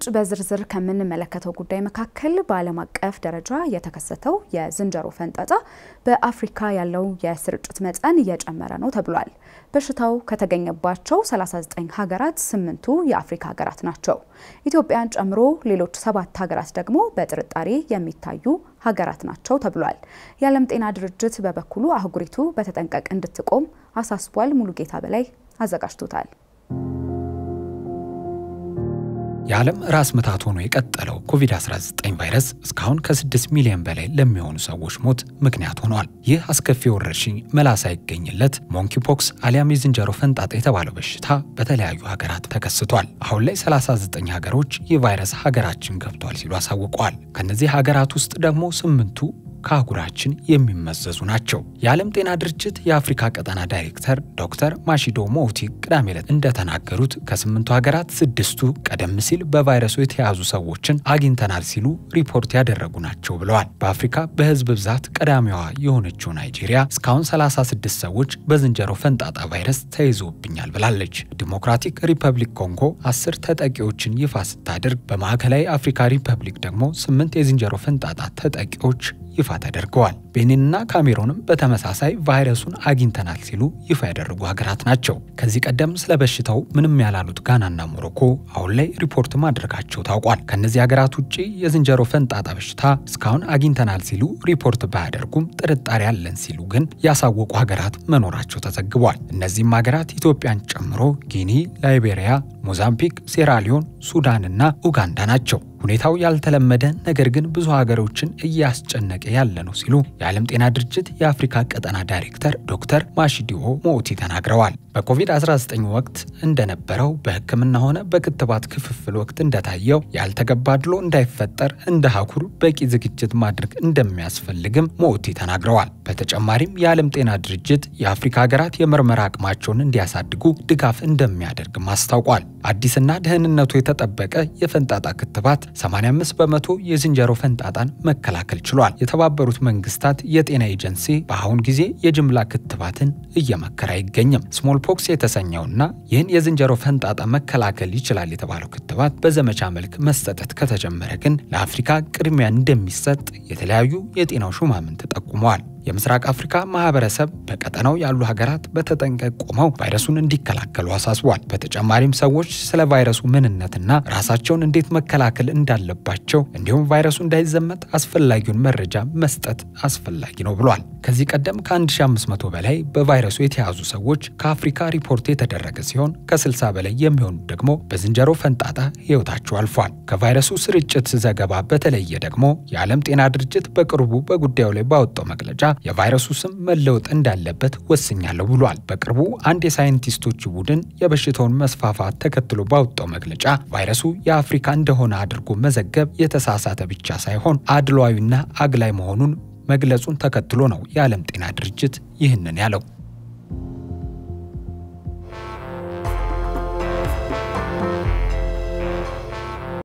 በዝርዝር ከምንመለከተው ጉዳይ መካከል በዓለም አቀፍ ደረጃ የተከሰተው የዝንጀሮ ፈንጣጣ በአፍሪካ ያለው የስርጭት መጠን እየጨመረ ነው ተብሏል። በሽታው ከተገኘባቸው 39 ሀገራት ስምንቱ የአፍሪካ ሀገራት ናቸው። ኢትዮጵያን ጨምሮ ሌሎች ሰባት ሀገራት ደግሞ በጥርጣሬ የሚታዩ ሀገራት ናቸው ተብሏል። የዓለም ጤና ድርጅት በበኩሉ አህጉሪቱ በተጠንቀቅ እንድትቆም አሳስቧል። ሙሉጌታ በላይ አዘጋጅቶታል። የዓለም ራስ ምታት ሆኖ የቀጠለው ኮቪድ-19 ቫይረስ እስካሁን ከ6 ሚሊዮን በላይ ለሚሆኑ ሰዎች ሞት ምክንያት ሆኗል። ይህ አስከፊ ወረርሽኝ መላ ሳይገኝለት ሞንኪፖክስ አሊያም የዝንጀሮ ፈንጣጣ የተባለው በሽታ በተለያዩ ሀገራት ተከስቷል። አሁን ላይ 39 ሀገሮች ይህ ቫይረስ ሀገራችን ገብቷል ሲሉ አሳውቀዋል። ከእነዚህ ሀገራት ውስጥ ደግሞ ስምንቱ ከአህጉራችን የሚመዘዙ ናቸው። የዓለም ጤና ድርጅት የአፍሪካ ቀጠና ዳይሬክተር ዶክተር ማሺዶ ሞውቲ ቅዳሜ ዕለት እንደተናገሩት ከስምንቱ ሀገራት ስድስቱ ቀደም ሲል በቫይረሱ የተያዙ ሰዎችን አግኝተናል ሲሉ ሪፖርት ያደረጉ ናቸው ብለዋል። በአፍሪካ በህዝብ ብዛት ቀዳሚዋ የሆነችው ናይጄሪያ እስካሁን 36 ሰዎች በዝንጀሮ ፈንጣጣ ቫይረስ ተይዞብኛል ብላለች። ዲሞክራቲክ ሪፐብሊክ ኮንጎ አስር ተጠቂዎችን ይፋ ስታደርግ በማዕከላዊ አፍሪካ ሪፐብሊክ ደግሞ ስምንት የዝንጀሮ ፈንጣጣ ተጠቂዎች ይፋ ተደርገዋል። ቤኒንና ካሜሮንም በተመሳሳይ ቫይረሱን አግኝተናል ሲሉ ይፋ ያደረጉ ሀገራት ናቸው። ከዚህ ቀደም ስለ በሽታው ምንም ያላሉት ጋናና ሞሮኮ አሁን ላይ ሪፖርት ማድረጋቸው ታውቋል። ከእነዚህ ሀገራት ውጭ የዝንጀሮ ፈንጣጣ በሽታ እስካሁን አግኝተናል ሲሉ ሪፖርት ባያደርጉም ጥርጣሬ አለን ሲሉ ግን ያሳወቁ ሀገራት መኖራቸው ተዘግቧል። እነዚህም ሀገራት ኢትዮጵያን ጨምሮ ጊኒ፣ ላይቤሪያ፣ ሞዛምቢክ፣ ሴራሊዮን፣ ሱዳንና ኡጋንዳ ናቸው። ሁኔታው ያልተለመደ ነገር ግን ብዙ ሀገሮችን እያስጨነቀ ያለ ነው ሲሉ የዓለም ጤና ድርጅት የአፍሪካ ቀጠና ዳይሬክተር ዶክተር ማሺዲኦ ሞኡቲ ተናግረዋል። በኮቪድ-19 ወቅት እንደነበረው በሕክምና ሆነ በክትባት ክፍፍል ወቅት እንደታየው ያልተገባ አድሎ እንዳይፈጠር እንደ አህጉር በቂ ዝግጅት ማድረግ እንደሚያስፈልግም ሞኡቲ ተናግረዋል። በተጨማሪም የዓለም ጤና ድርጅት የአፍሪካ ሀገራት የምርመራ አቅማቸውን እንዲያሳድጉ ድጋፍ እንደሚያደርግም አስታውቋል። አዲስና ደህንነቱ የተጠበቀ የፈንጣጣ ክትባት 85 በመቶ የዝንጀሮ ፈንጣጣን መከላከል ችሏል። የተባበሩት መንግስታት የጤና ኤጀንሲ በአሁን ጊዜ የጅምላ ክትባትን እየመከረ አይገኝም። ስሞል ፖክስ የተሰኘውና ይህን የዝንጀሮ ፈንጣጣ መከላከል ይችላል የተባለው ክትባት በዘመቻ መልክ መሰጠት ከተጀመረ ግን ለአፍሪካ ቅድሚያ እንደሚሰጥ የተለያዩ የጤናው ሹማምንት ጠቁመዋል። የምስራቅ አፍሪካ ማህበረሰብ በቀጠናው ያሉ ሀገራት በተጠንቀቅ ቆመው ቫይረሱን እንዲከላከሉ አሳስቧል። በተጨማሪም ሰዎች ስለ ቫይረሱ ምንነትና ራሳቸውን እንዴት መከላከል እንዳለባቸው እንዲሁም ቫይረሱ እንዳይዘመት አስፈላጊውን መረጃ መስጠት አስፈላጊ ነው ብሏል። ከዚህ ቀደም ከ1500 በላይ በቫይረሱ የተያዙ ሰዎች ከአፍሪካ ሪፖርት የተደረገ ሲሆን ከ60 በላይ የሚሆኑ ደግሞ በዝንጀሮ ፈንጣጣ ህይወታቸው አልፏል። ከቫይረሱ ስርጭት ዘገባ በተለየ ደግሞ የዓለም ጤና ድርጅት በቅርቡ በጉዳዩ ላይ ባወጣው መግለጫ የቫይረሱ ስም መለወጥ እንዳለበት ወስኛለሁ ብሏል። በቅርቡ አንድ የሳይንቲስቶች ቡድን የበሽታውን መስፋፋት ተከትሎ ባወጣው መግለጫ ቫይረሱ የአፍሪካ እንደሆነ አድርጎ መዘገብ የተሳሳተ ብቻ ሳይሆን አድሏዊና አግላይ መሆኑን መግለጹን ተከትሎ ነው የዓለም ጤና ድርጅት ይህንን ያለው።